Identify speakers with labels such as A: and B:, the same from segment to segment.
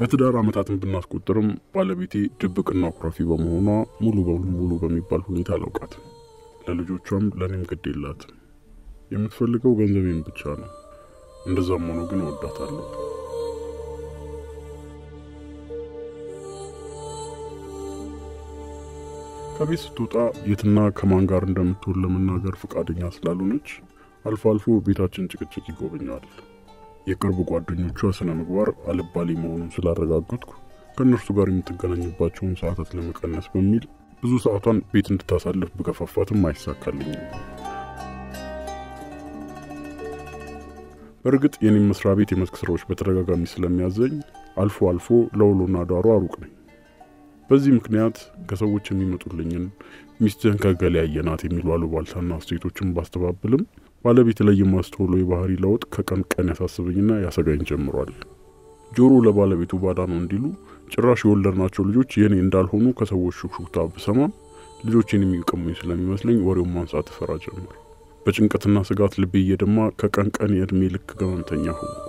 A: በትዳር ዓመታትን ብናስቆጥርም ባለቤቴ ድብቅና ኩራፊ በመሆኗ ሙሉ በሙሉ ሙሉ በሚባል ሁኔታ አላውቃትም። ለልጆቿም ለእኔም ግድ የላትም። የምትፈልገው ገንዘቤን ብቻ ነው። እንደዛም ሆኖ ግን እወዳታለሁ። ከቤት ስትወጣ የትና ከማን ጋር እንደምትውል ለመናገር ፈቃደኛ ስላልሆነች አልፎ አልፎ ቤታችን ጭቅጭቅ ይጎበኛል። የቅርብ ጓደኞቿ ስነ ምግባር አልባሌ መሆኑን ስላረጋገጥኩ ከእነርሱ ጋር የምትገናኝባቸውን ሰዓታት ለመቀነስ በሚል ብዙ ሰዓቷን ቤት እንድታሳልፍ ብገፋፋትም አይሳካልኝም። በእርግጥ የኔም መስሪያ ቤት የመስክ ስራዎች በተደጋጋሚ ስለሚያዘኝ አልፎ አልፎ ለውሎና ዳሩ አሩቅ ነኝ። በዚህ ምክንያት ከሰዎች የሚመጡልኝን ሚስትህን ከገሌ ያየናት የሚሉ አሉባልታና አስተያየቶችን ባስተባብልም ባለቤት ላይ የማስተውለው የባህሪ ለውጥ ከቀን ቀን ያሳስበኝና ያሰጋኝ ጀምሯል። ጆሮ ለባለቤቱ ባዳ ነው እንዲሉ ጭራሽ የወለድናቸው ልጆች የኔ እንዳልሆኑ ከሰዎች ሹክሹክታ ብሰማም ልጆችን የሚቀሙኝ ስለሚመስለኝ ወሬውን ማንሳት እፈራ ጀመር። በጭንቀትና ስጋት ልቤ እየደማ ከቀን ቀን የእድሜ ልክ ገመምተኛ ሆንኩ።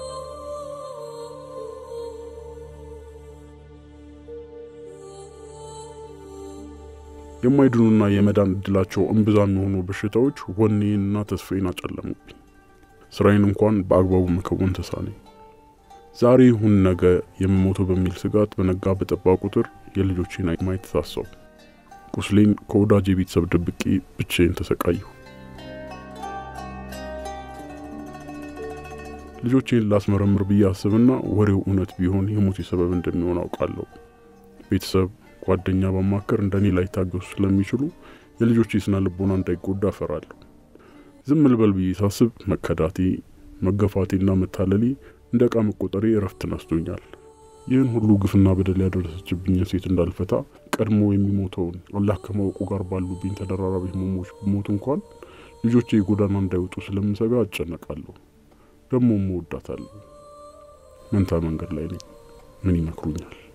A: የማይድኑና የመዳን እድላቸው እምብዛም የሆኑ በሽታዎች ወኔንና ተስፋዬን አጨለሙብኝ። ስራዬን እንኳን በአግባቡ መከወን ተሳነኝ። ዛሬ ይሁን ነገ የምሞተው በሚል ስጋት በነጋ በጠባ ቁጥር የልጆቼን ማየት ታሰቡ። ቁስሌን ከወዳጅ የቤተሰብ ደብቄ ብቻዬን ተሰቃየሁ። ልጆቼን ላስመረምር ብዬ አስብና ወሬው እውነት ቢሆን የሞቴ ሰበብ እንደሚሆን አውቃለሁ። ቤተሰብ ጓደኛ በማከር እንደኔ ላይ ታገሱ ስለሚችሉ የልጆቼ ስነ ልቦና እንዳይጎዳ እፈራለሁ። ዝም ልበል ብዬ ሳስብ መከዳቴ፣ መገፋቴና መታለሌ እንደ ዕቃ መቆጠሬ እረፍት ነስቶኛል። ይህን ሁሉ ግፍና በደል ያደረሰችብኝ ሴት እንዳልፈታ ቀድሞ የሚሞተውን አላህ ከማወቁ ጋር ባሉብኝ ተደራራቢ ህመሞች ብሞት እንኳን ልጆቼ ጎዳና እንዳይወጡ ስለምሰጋ አጨነቃለሁ። ደግሞ እወዳታለሁ። መንታ መንገድ ላይ ነኝ። ምን ይመክሩኛል?